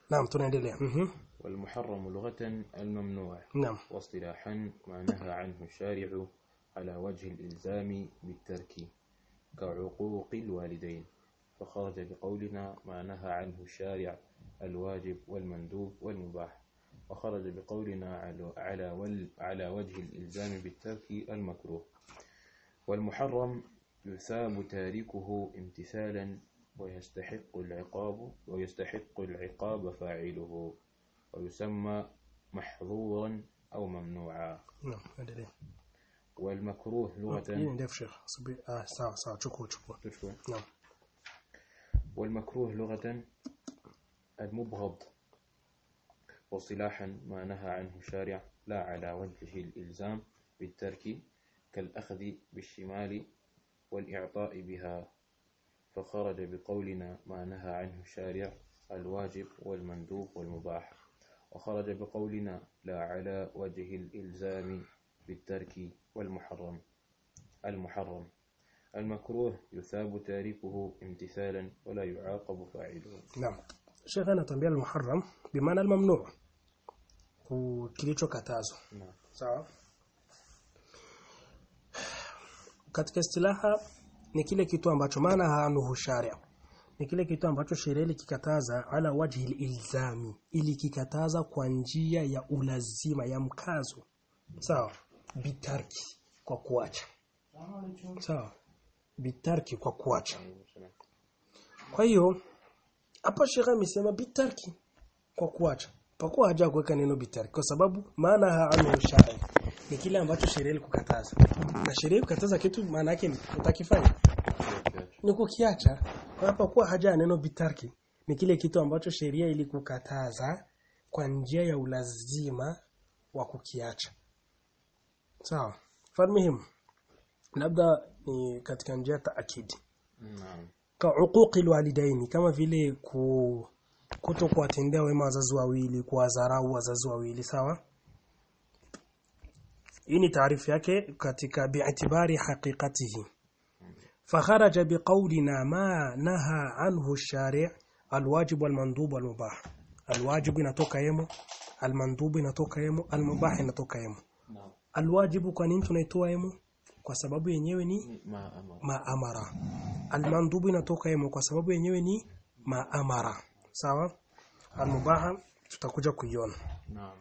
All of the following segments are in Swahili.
naam tunaendelea mhm والمحرم لغة الممنوع naam واصطلاحا ما نهى عنه الشارع على وجه الإلزام بالترك كعقوق الوالدين فخرج بقولنا ما نهى عنه الشارع الواجب والمندوب والمباح وخرج بقولنا على على وال- على وجه الإلزام بالترك المكروه والمحرم يثاب تاركه امتثالا ويستحق العقاب ويستحق العقاب فاعله ويسمى محظورا أو ممنوعا naam endelea والمكروه hii لغة ni ndefu sheikh subiri ah sawa sawa chukua chukua تشكو. naam والمكروه لغة المبغض واصطلاحا ما نهى عنه الشارع لا على وجه الإلزام بالترك كالأخذ بالشمال والإعطاء بها فخرج بقولنا ما نهى عنه الشارع الواجب والمندوب والمباح وخرج بقولنا لا على وجه الإلزام بالترك والمحرم المحرم المكروه يثاب تاركه امتثالا ولا يعاقب فاعله naam sheikh anatuambia al-muharram bimaana al-mamnu' ku- kilichokatazwa نعم sawa katika istilaha ni kile kitu ambacho maana hanuhu sharia ni kile kitu ambacho sheria ilikikataza ala wajhi ilzami ili kikataza kwa njia ya ulazima ya mkazo sawa bitarki kwa kuacha sawa bitarki kwa kuacha kwa hiyo hapa shekha amesema bitarki kwa kuacha pakuwa haja kuweka neno bitarki kwa sababu maana haanu sharia ni kile ambacho sheria ilikukataza na sheria ikukataza kitu maana yake ni utakifanya ni kukiacha kwa hapa kuwa haja ya neno bitarki ni kile kitu ambacho sheria ilikukataza kwa njia ya ulazima wa kukiacha sawa farmihim labda ni katika njia ya taakidi نعم ka uquqi alwalidaini kama vile ku kuto kuwatendea wema wazazi wawili kuwadharau wazazi wawili sawa hii ni taarifu yake katika bi'tibari haqiqatihi فخرج بقولنا ما نهى عنه الشارع الواجب والمندوب والمباح الواجب inatoka yemo المندوب inatoka yemo المباح inatoka yemo نعم الواجب kwa nini tunaitoa yemo kwa sababu yenyewe ni ما أمر maamara almandubu inatoka yemo kwa sababu yenyewe ni maamara sawa almubaha tutakuja kuiona نعم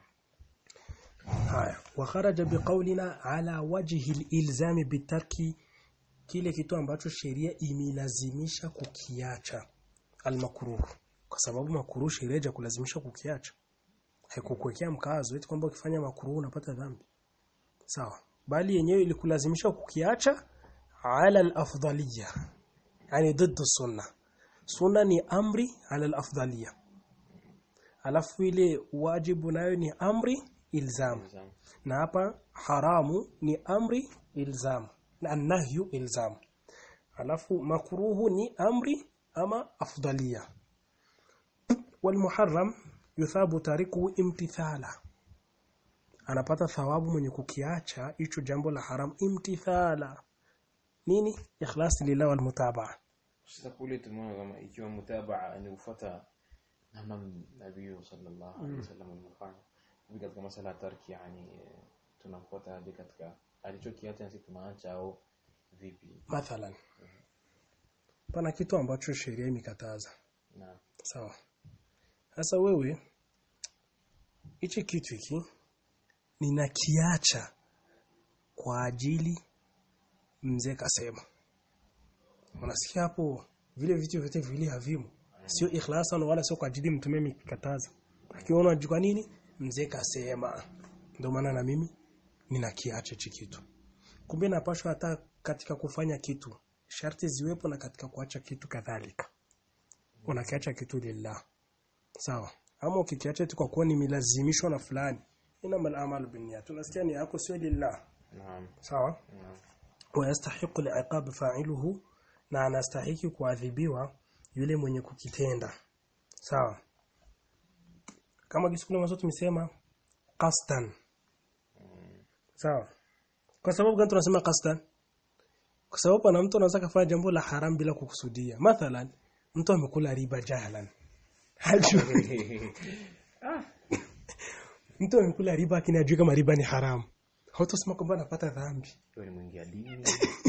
haya wa kharaja biqaulina ala wajhi alilzami bitarki kile kitu ambacho sheria imelazimisha kukiacha almakruh kwa sababu makruh sheria ja kulazimisha kukiacha haikukuwekea mkazo eti kwamba ukifanya makruh unapata dhambi sawa bali yenyewe ilikulazimisha kukiacha ala al-afdaliyya yani ضد sunna sunna ni amri ala al-afdaliyya alafu ile wajibu nayo ni amri ilzam إلزام. na hapa haramu ni amri ilzam na nahyu ilzam alafu makruhu ni amri ama afdalia والمحرم yuthabu tariku imtithala anapata thawabu mwenye kukiacha hicho jambo la haram imtithala nini ikhlas lillah wal mutabaa Sasa kule tumeona kama ikiwa mutabaa ni kufuata namna Nabii sallallahu alaihi wasallam alivyofanya. Hivi katika masala ya tarki yani eh, tunafuata hadi katika alichokiacha na sisi tunaacha au vipi? mathalan pana kitu ambacho sheria imekataza Na sawa sasa wewe hichi kitu hiki ninakiacha kwa ajili mzee kasema unasikia hapo vile vitu vyote vile havimu sio ikhlasan wala sio kwa ajili mtume mikataza akiona kwa nini mzee kasema ndio maana na mimi ninakiacha hichi kitu kumbe napashwa hata katika kufanya kitu sharti ziwepo na katika kuacha kitu kadhalika unakiacha kitu lillah sawa ama ukikiacha tu kwa kuwa nimelazimishwa na fulani ina mal amalu binniyat tunasikia ni yako sio lillah naam. sawa Naam. wayastahiqu liqab fa'iluhu na anastahiki kuadhibiwa yule mwenye kukitenda sawa kama kisikule mwanzo tumesema qasdan sawa kwa sababu gani tunasema qasdan kwa sababu pana mtu anaweza kufanya jambo la haram bila kukusudia mathalan mtu amekula riba jahlan hajui mtu amekula riba lakini hajui kama riba ni haramu hautasema kwamba anapata dhambi Wewe ni mwingia dini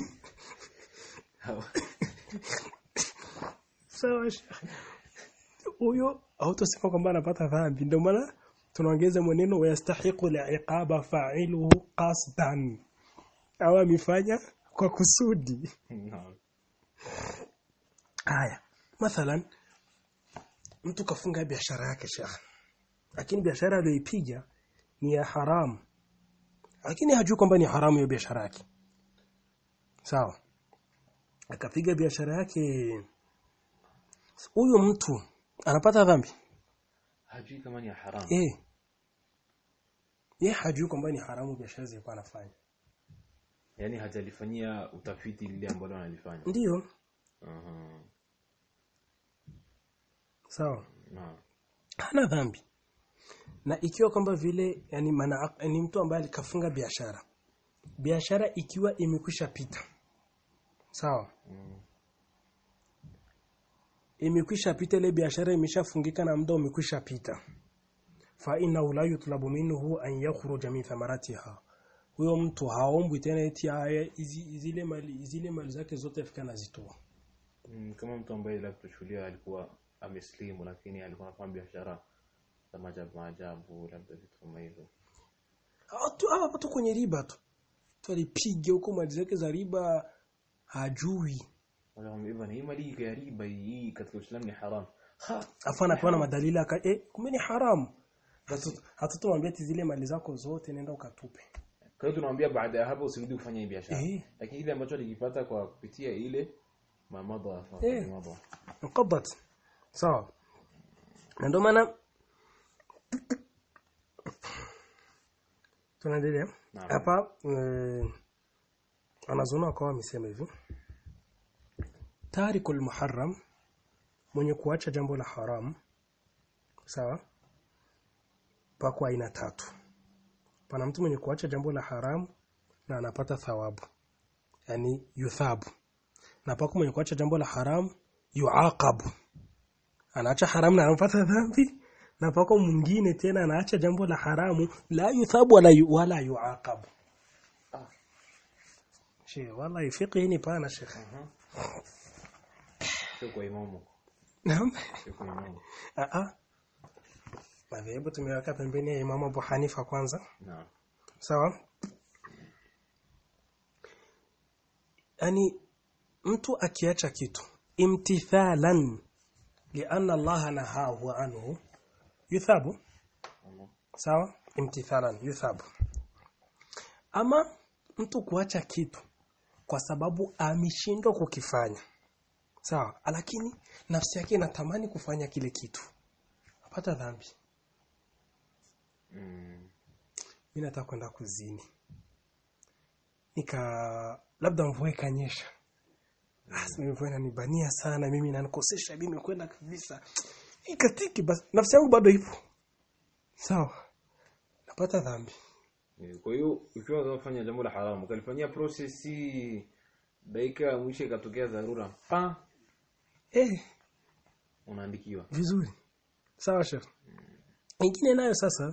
sawa Sheikh. huyo hautasema kwamba anapata dhambi ndio maana tunaongeza maneno wayastahiqu liqaba fa'iluhu qasdan au amefanya kwa kusudi Naam. haya mathalan mtu kafunga biashara yake Sheikh lakini biashara aliyoipiga ni ya haramu lakini hajui kwamba ni haramu hiyo biashara yake sawa akapiga biashara yake huyo mtu anapata dhambi hajui kama ni haramu eh yeye hajui kwamba ni haramu biashara zilikuwa anafanya yaani hajalifanyia utafiti lile ambalo analifanya ndiyo Aha. sawa Naam. hana dhambi na ikiwa kwamba vile yani mana, ni mtu ambaye alikafunga biashara biashara ikiwa imekwisha pita sawa Mm. imekwisha pita ile biashara imeshafungika na muda umekwisha pita fa inna la yutlabu minhu an yakhruja min thamaratiha huyo mtu haombwi tena eti haya hizi- zile mali zile mali zake zote afika nazitoa Mm, kama mtu ambaye labda tuchukulia alikuwa ameslimu lakini alikuwa anafanya biashara za maajabu maajabu labda vitu kama hivyo Watu hawa watu kwenye riba tu. Tu alipiga huko mali zake za riba hajui. wanakwambia hivyo hii mali ya riba hii katika Uislamu ni haram ha Afa anapewa na madalili aka eh kumbe ni haramu. Hatu- Hatutomwambia ati zile mali zako zote nenda ukatupe. kwa hiyo tunamwambia baada ya hapo usirudi kufanya hii biashara Eh. lakini ile ambacho alikipata kwa kupitia ile mamadha Eh. mamadha Mqabbat. Sawa. Na ndio maana tunaendelea. Naam. Hapa eh, anazona kwa amesema hivi. Tarikul muharram mwenye kuacha jambo la haram sawa pako aina tatu pana mtu mwenye kuacha jambo la haramu na anapata thawabu yani yuthabu na pako mwenye kuacha jambo la haramu yuaqabu anaacha haramu na anapata dhambi na pako mwingine tena anaacha jambo la haramu la yuthabu wala yu, wala yuaqabu Ah. she wallahi fiqhi ni pana shekhe Aha. sio kwa imamu naam sio kwa imamu a a madhehebu tumeweka pembeni ya Imam Abu Hanifa kwanza naam sawa yani mtu akiacha kitu imtithalan lianna Allah nahahu anhu yuthabu Aha. sawa imtithalan yuthabu ama mtu kuacha kitu kwa sababu ameshindwa kukifanya sawa lakini nafsi yake inatamani kufanya kile kitu apata dhambi Mm. mimi nataka kwenda kuzini nika labda mvua ikanyesha basi mvua inanibania sana mimi inanikosesha mimi kwenda kabisa ikatiki basi nafsi yangu bado ipo sawa napata dhambi Eh, kwa hiyo ukiwa unafanya jambo la haramu ukalifanyia process dakika ya mwisho ikatokea dharura pa eh unaandikiwa vizuri sawa chef ingine nayo sasa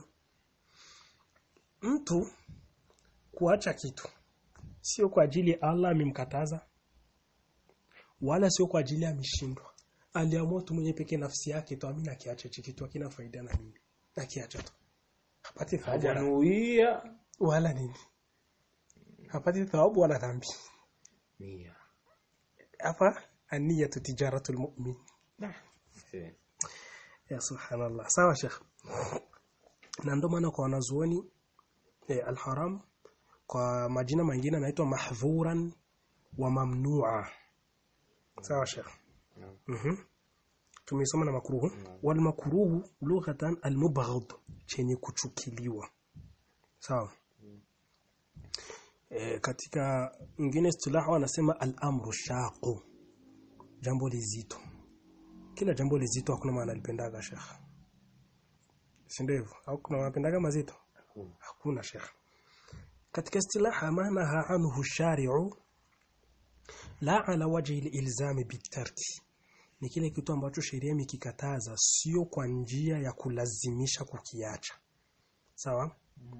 mtu kuacha kitu sio kwa ajili ya Allah amemkataza wala sio kwa ajili ameshindwa aliamua tu mwenye pekee nafsi yake tu amina kiacha hichi kitu hakina faida na mimi akiacha tu hapati thawabu wala, hajanuia wala nini hapati thawabu wala dhambi nia hapa aniyatu tijaratul mu'min Eh, ya subhanallah sawa sheikh na ndio maana kwa wanazuoni eh, alharam kwa majina mengine anaitwa mahdhuran wa mamnua sawa sheikh Naam. mhm tumesoma na makruhu wal makruhu lughatan al mubghad chenye kuchukiliwa sawa e, katika ingine istilah wanasema al amru shaqu jambo lizito kila jambo lizito hakuna maana alipendaga shekh si ndio hivyo au kuna wanapendaga mazito hakuna. hakuna shekh katika istilaha maana anhu shari'u la ala wajhi al-ilzam bitarki ni kile kitu ambacho sheria imekikataza sio kwa njia ya kulazimisha kukiacha sawa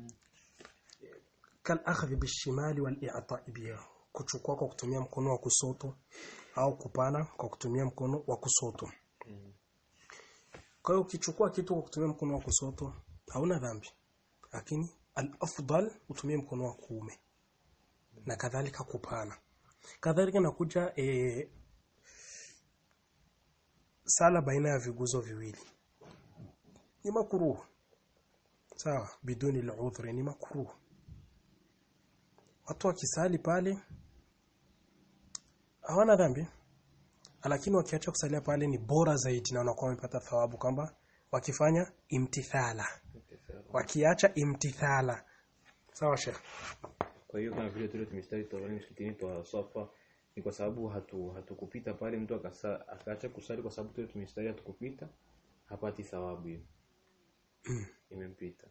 kal akhdhi bishimali wal i'ta'i biha kuchukua kwa kutumia mkono wa kusoto au kupana kwa kutumia mkono wa kusoto kwa hiyo ukichukua kitu kwa kutumia mkono wa kusoto hauna dhambi lakini al-afdal utumie mkono wa kuume na kadhalika kupana kadhalika nakuja e, sala baina ya viguzo viwili ni makruh sawa biduni al-udhri ni makruh watu wakisali pale hawana dhambi lakini wakiacha kusalia pale ni bora zaidi na wanakuwa wamepata thawabu kwamba wakifanya imtithala wakiacha imtithala sawa sheikh Kwa hiyo kama vile tule tumestari tawali msikitini twa safa ni kwa sababu hatu hatukupita pale mtu akasa akaacha kusali kwa sababu tule tumestari hatukupita hapati thawabu hiyo. Imempita.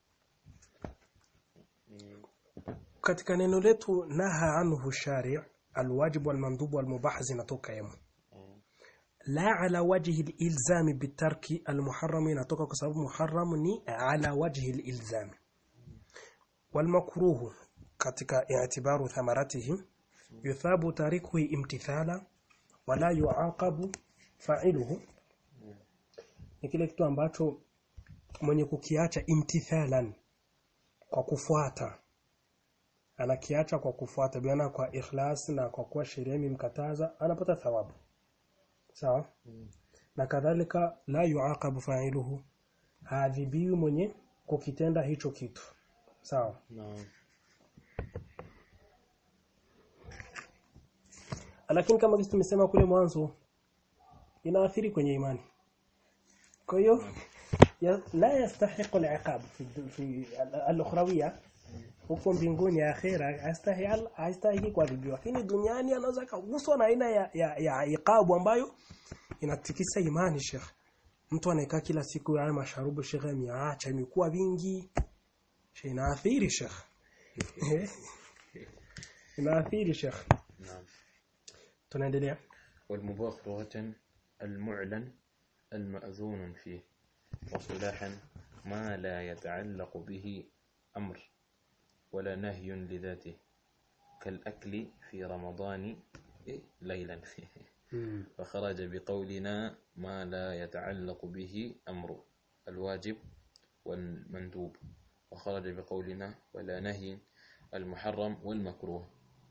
Ni katika neno letu naha anhu shari alwajib walmandub walmubah zinatoka yemo la ala wajhi alilzam bitarki almuharram inatoka kwa sababu muharram ni ala wajhi alilzam walmakruh katika i'tibaru thamaratihi yuthabu tarikuhu imtithala wala yuaqabu fa'iluhu ni kile kitu ambacho mwenye kukiacha imtithalan kwa kufuata anakiacha kwa kufuata biana kwa ikhlas na kwa kuwa sheria imemkataza anapata thawabu sawa na kadhalika la yuaqabu fa'iluhu hadhibiwi mwenye kukitenda hicho kitu sawa naam. lakini kama kisi tumesema kule mwanzo inaathiri kwenye imani kwa hiyo ya- la yastahiqu al-iqab fi fi al-ukhrawiyya huko mbinguni akhira hastahili hastahili kuadhibiwa lakini duniani anaweza kuguswa na aina ya, ya, ya iqabu ambayo inatikisa imani sheikh mtu anaekaa kila siku haya masharubu sheikh ameacha imekuwa vingi Sheikh, inaathiri sheikh inaathiri sheikh Naam. tunaendelea والمباح لغة المعلن المأذون فيه وصلاحا ما لا يتعلق به أمر ولا نهي لذاته كالأكل في رمضان إيه؟ ليلا فخرج بقولنا ما لا يتعلق به أمر الواجب والمندوب وخرج بقولنا ولا نهي المحرم والمكروه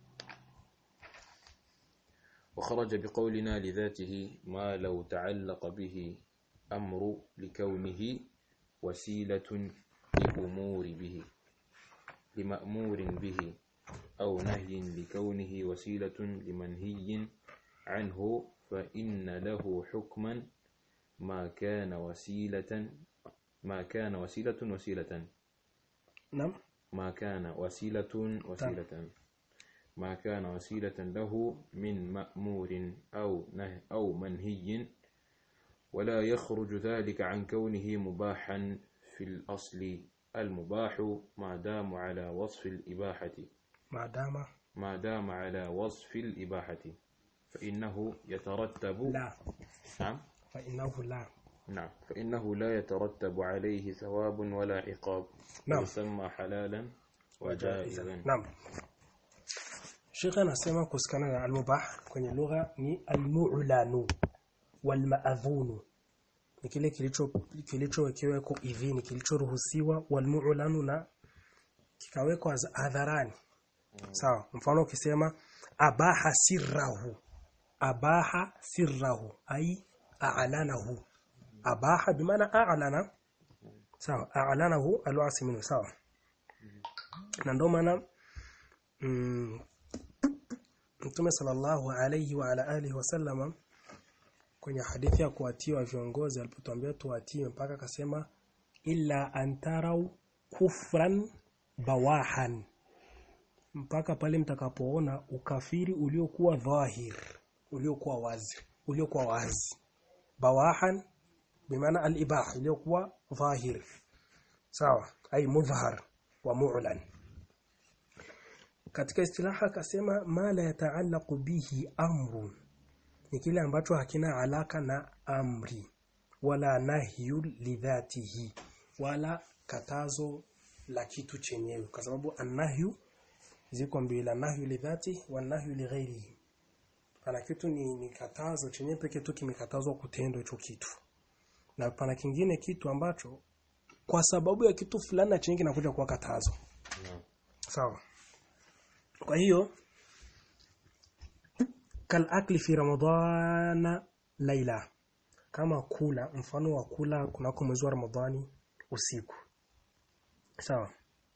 وخرج بقولنا لذاته ما لو تعلق به أمر لكونه وسيلة لأمور به لمأمور به أو نهي لكونه وسيلة لمنهي عنه فإن له حكما ما كان وسيلة ما كان وسيلة وسيلة naam ما كان وسيلة وسيلة ما كان وسيلة له من مأمور أو نه أو منهي ولا يخرج ذلك عن كونه مباحا في الأصل المباح ما دام على وصف الإباحة maadama ما دام على وصف الإباحة فإنه يترتب la نعم fa innahu la نعم فإنه لا يترتب عليه ثواب ولا عقاب نعم. ويسمى حلالا وجائزا Naam. Sheikh anasema kuhusiana na al-mubah kwenye lugha ni al-mu'lanu wal ma'dhunu. Ni kile kilicho kilichowekewa kwa idhini, kilichoruhusiwa wal mu'lanu na kikawekwa za- hadharani. Sawa. Mfano ukisema abaha sirrahu. Abaha sirrahu ai a'lanahu. Abaha bimaana a'lana. Sawa. A'lanahu alwasi minhu sawa. Na ndio maana mm, Mtume sallallahu alayhi wa ala alihi wasallama kwenye hadithi ya kuatiwa viongozi alipotuambia tuatie mpaka akasema illa antarau kufran bawahan mpaka pale mtakapoona ukafiri uliokuwa dhahir uliokuwa wazi uliokuwa wazi bawahan bimaana al-ibah uliokuwa dhahir sawa ay mudhhar wa mu'lan katika istilaha akasema ma la yataallaqu bihi amrun ni kile ambacho hakina alaka na amri wala nahyu lidhatihi wala katazo la kitu chenyewe kwa sababu annahyu ziko mbili nahyu lidhati wa nahyu lighairihi pana kitu ni, ni katazo chenyewe pekee tu kimekatazwa kutendwa hicho kitu na pana kingine kitu ambacho kwa sababu ya kitu fulani na chenye kinakuja kuwa katazo Naam. sawa kwa hiyo kal akli fi ramadhana laila kama kula mfano wa kula kunako mwezi wa ramadhani usiku sawa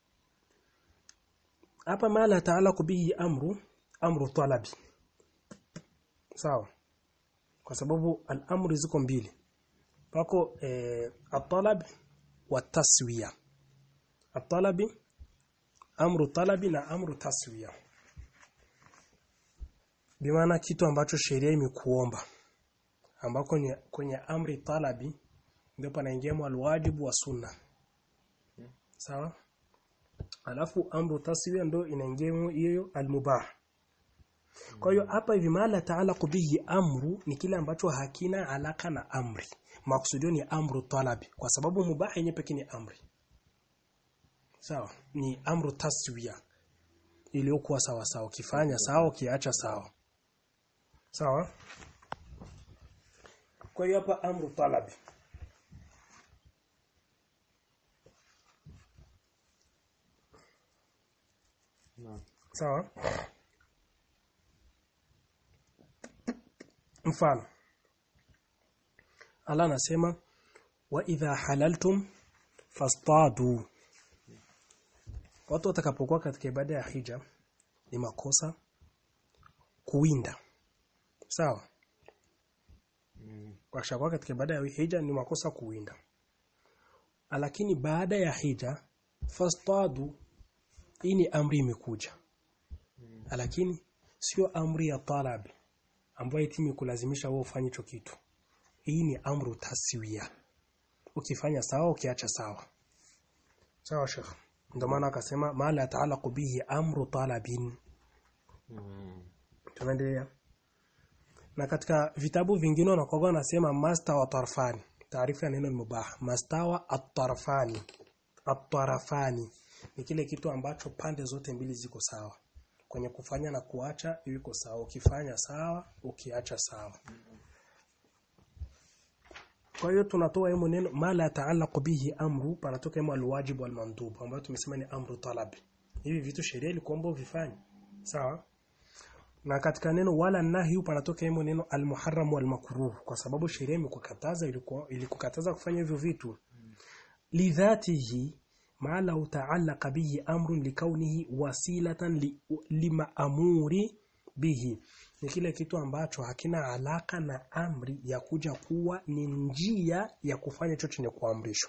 hapa mala taala bihi amru amru talabi sawa kwa sababu al-amri ziko mbili pako eh, at-talab wa taswiya at-talabi amru talabi na amru taswiya bimaana kitu ambacho sheria imekuomba ambako kwenye, kwenye amri talabi ndio panaingia alwajibu wa sunna sawa alafu amru taswiya ndio inaingia hiyo almubah kwa hiyo hapa hivi mala taala bihi amru ni kile ambacho hakina alaka na amri makusudio ni amru talabi kwa sababu mubah yenyewe pekee ni amri sawa ni amru taswiya iliyokuwa sawa sawa ukifanya sawa ukiacha sawa sawa kwa hiyo hapa amru talabi Naam. sawa mfano Allah anasema wa idha halaltum fastadu watu watakapokuwa katika ibada ya hija ni makosa kuwinda sawa Mm. wakishakuwa katika ibada ya hija ni makosa kuwinda lakini baada ya hija fastadu hii ni amri imekuja lakini sio amri ya talab ambayo eti imekulazimisha wewe ufanye hicho kitu hii ni amru taswiya ukifanya sawa ukiacha sawa sawa shekh ndio maana akasema ma la ta'allaqu bihi amru talabin Mm. tunaendelea na katika vitabu vingine wanakuwa wanasema master wa tarfani taarifa ya neno mubah mastawa at-tarfani at-tarafani ni kile kitu ambacho pande zote mbili ziko sawa kwenye kufanya na kuacha iko sawa ukifanya sawa ukiacha sawa kwa hiyo tunatoa hemo neno mala ta'allaqu bihi amru panatoka hemo alwajib wal mandub ambayo tumesema ni amru talabi hivi vitu sheria ilikuomba uvifanye sawa na katika neno wala nahyu panatoka hemo neno almuharram wal makruh kwa sababu sheria imekukataza ilikuwa ilikukataza kufanya hivyo vitu lidhatihi ma law ta'allaqa bihi amrun likaunihi wasilatan li, limaamuri bihi ni kile kitu ambacho hakina alaka na amri ya kuja kuwa ni njia ya kufanya chochote chenye kuamrishwa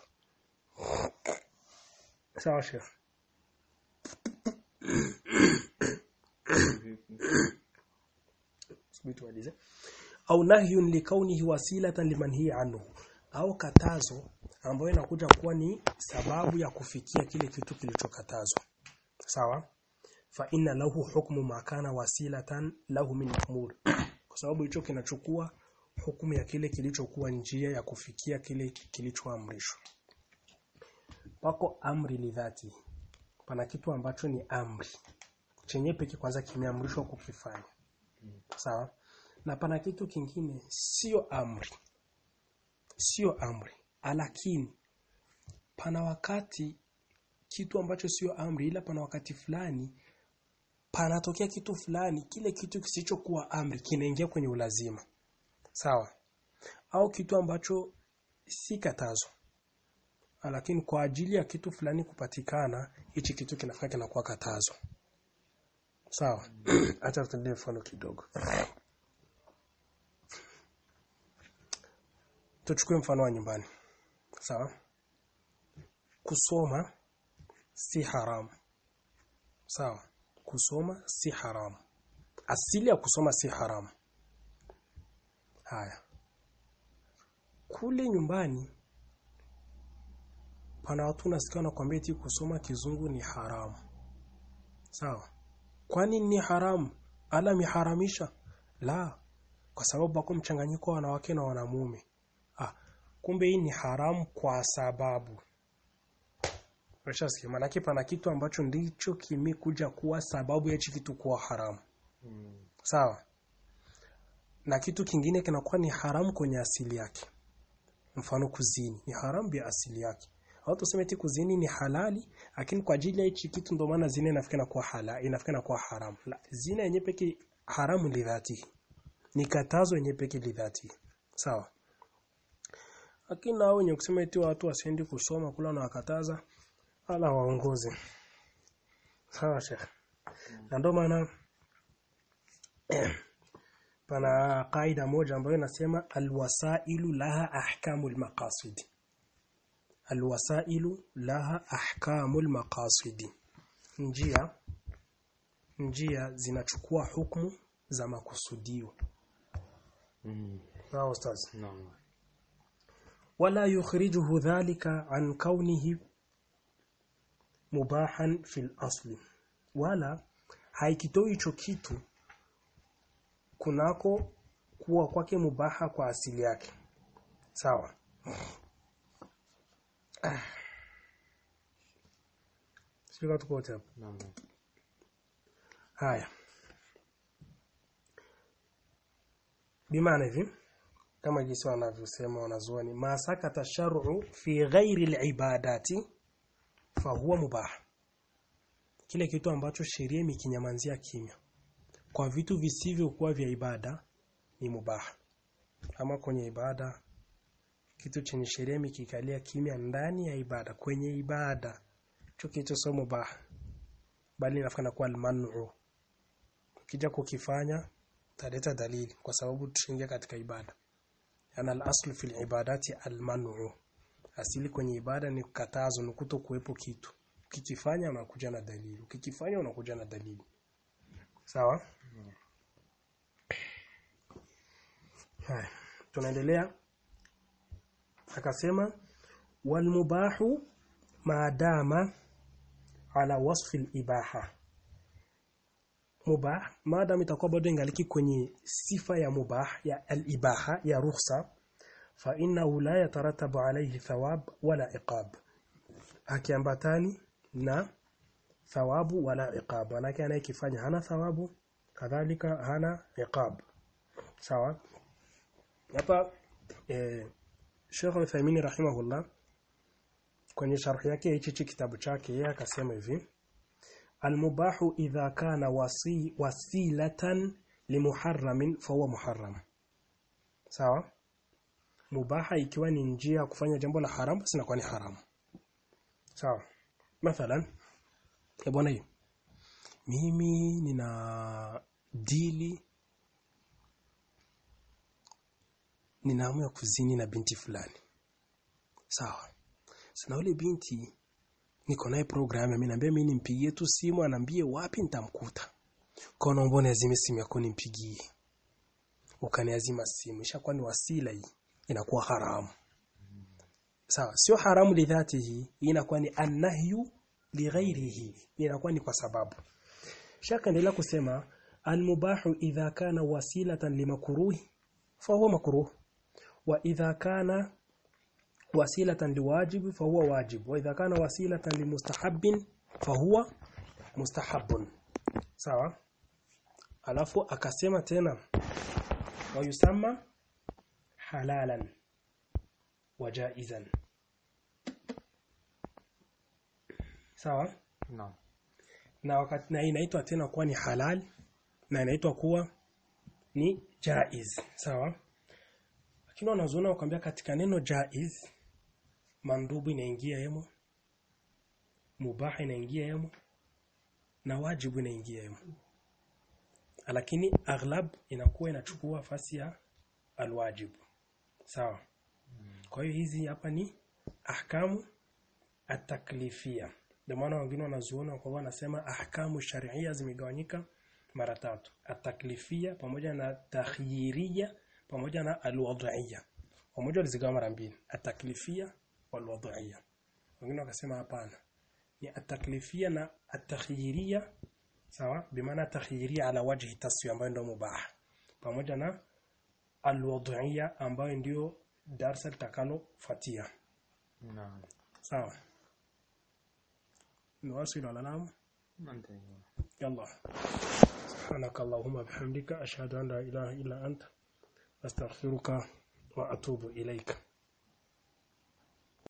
sawa shekh subiri tumalize au nahyun likaunihi wasilatan limanhi anhu au katazo ambayo inakuja kuwa ni sababu ya kufikia kile kitu kilichokatazwa sawa fa inna lahu hukmu ma kana wasilatan lahu min umur kwa sababu hicho kinachukua hukumu ya kile kilichokuwa njia ya kufikia kile kilichoamrishwa pako amri lidhati pana kitu ambacho ni amri chenye pekee kwanza kimeamrishwa kukifanya sawa na pana kitu kingine sio amri sio amri lakini pana wakati kitu ambacho sio amri ila pana wakati fulani panatokea kitu fulani kile kitu kisichokuwa amri kinaingia kwenye ulazima sawa au kitu ambacho si katazo lakini kwa ajili ya kitu fulani kupatikana hichi kitu kinafaa kinakuwa katazo sawa acha tutendee mfano kidogo tuchukue mfano wa nyumbani sawa kusoma si haramu sawa kusoma si haramu asili ya kusoma si haramu haya kule nyumbani pana watu nasikia wanakuambia eti kusoma kizungu ni haramu sawa kwani ni haramu ala miharamisha la kwa sababu bako mchanganyiko wa wanawake na wanamume ah kumbe hii ni haramu kwa sababu Unashasikia maana pana kitu ambacho ndicho kimekuja kuwa sababu ya hichi kitu kuwa haramu Mm. sawa na kitu kingine kinakuwa ni haramu kwenye asili yake mfano kuzini ni haramu bi asili yake au tuseme eti kuzini ni halali lakini kwa ajili ya hichi kitu ndio maana zina inafikana kuwa halali inafikana kuwa haramu la zina yenyewe pekee haramu lidhati ni katazo yenyewe pekee lidhati sawa lakini nao wenye kusema eti watu wasiendi kusoma kula na wakataza ala waongoze sawa shekh na ndio maana pana kaida moja ambayo inasema alwasailu laha ahkamul maqasid alwasailu laha ahkamul maqasid njia njia zinachukua hukumu za makusudio Mm. sawa ustaz Naam. wala yukhrijuhu dhalika an kaunihi mubahan fil asli wala haikitoi hicho kitu kunako kuwa kwake mubaha kwa asili yake sawa Ah. Sio tuko wote hapo Naam. haya bimaana hivi kama jinsi wanavyosema wanazuoni ma sakata shar'u fi ghairi al-ibadati fahuwa mubah kile kitu ambacho sheria imekinyamanzia kimya kwa vitu visivyokuwa vya ibada ni mubah ama kwenye ibada kitu chenye sheria imekikalia kimya ndani ya ibada kwenye ibada hicho kitu sio mubah bali inafanya kuwa al-man'u ukija kukifanya taleta dalili kwa sababu tushingia katika ibada yana al-aslu fil ibadati al-man'u asili kwenye ibada ni katazo ni kuto kuwepo kitu ukikifanya unakuja na dalili ukikifanya unakuja na dalili sawa haya tunaendelea akasema walmubahu maadama ala wasfi al-ibaha mubah maadam itakuwa bado ingaliki kwenye sifa ya mubah ya al-ibaha ya rukhsa fa innahu la yataratabu alayhi thawab wala iqab akiambatani na thawabu wala iqab manake anayekifanya hana thawabu kadhalika hana iqab sawa hapa eh, Sheikh Uthaymeen rahimahullah kwenye sharh yake hichi kitabu chake yeye akasema hivi almubahu idha kana wasi, wasilatan limuharramin fahuwa muharram sawa mubaha ikiwa ni njia ya kufanya jambo la haramu basi inakuwa ni haramu sawa mathalan e bwana hiyo mimi nina dili nina hamu ya kuzini na binti fulani sawa sina ule binti niko naye program ameniambia mimi nimpigie tu simu anaambie wapi nitamkuta kwa naomba niazime simu yako nimpigie ukaniazima simu ishakuwa ni wasila hii inakuwa haramu sawa sio haramu lidhatihi hii inakuwa ni annahyu lighairihi inakuwa ni kwa sababu shaka endelea kusema almubahu idha kana wasilatan limakruhi fahuwa makruh wa idha kana wasilatan liwajib fahuwa wajib wa idha kana wasilatan limustahabbin fahuwa mustahabbun sawa alafu akasema tena wayusamma halalan wa jaizan sawa Naam. na wakati na inaitwa tena kuwa ni halal na inaitwa kuwa ni jaiz sawa lakini wanazuona wakwambia katika neno jaiz mandubu inaingia yemo mubaha inaingia yemo na wajibu inaingia yemo lakini aghlab inakuwa inachukua nafasi ya alwajibu sawa kwa hiyo hizi hapa ni ahkamu ataklifia ndio maana wengine wanazuona kwa wanasema ahkamu sharia zimegawanyika mara tatu ataklifia pamoja na takhyiria pamoja na alwadhiya pamoja walizigawa mara mbili ataklifia walwadhiya wengine wakasema hapana ni ataklifia na atakhyiria sawa bimaana takhyiria ala wajhi taswi ambayo ndio mubah pamoja na alwadhiya ambayo ndio darsa litakalofuatia naam sawa نواصل على نعم Asante. يلا سبحانك اللهم بحمدك أشهد أن لا إله إلا أنت أستغفرك وأتوب إليك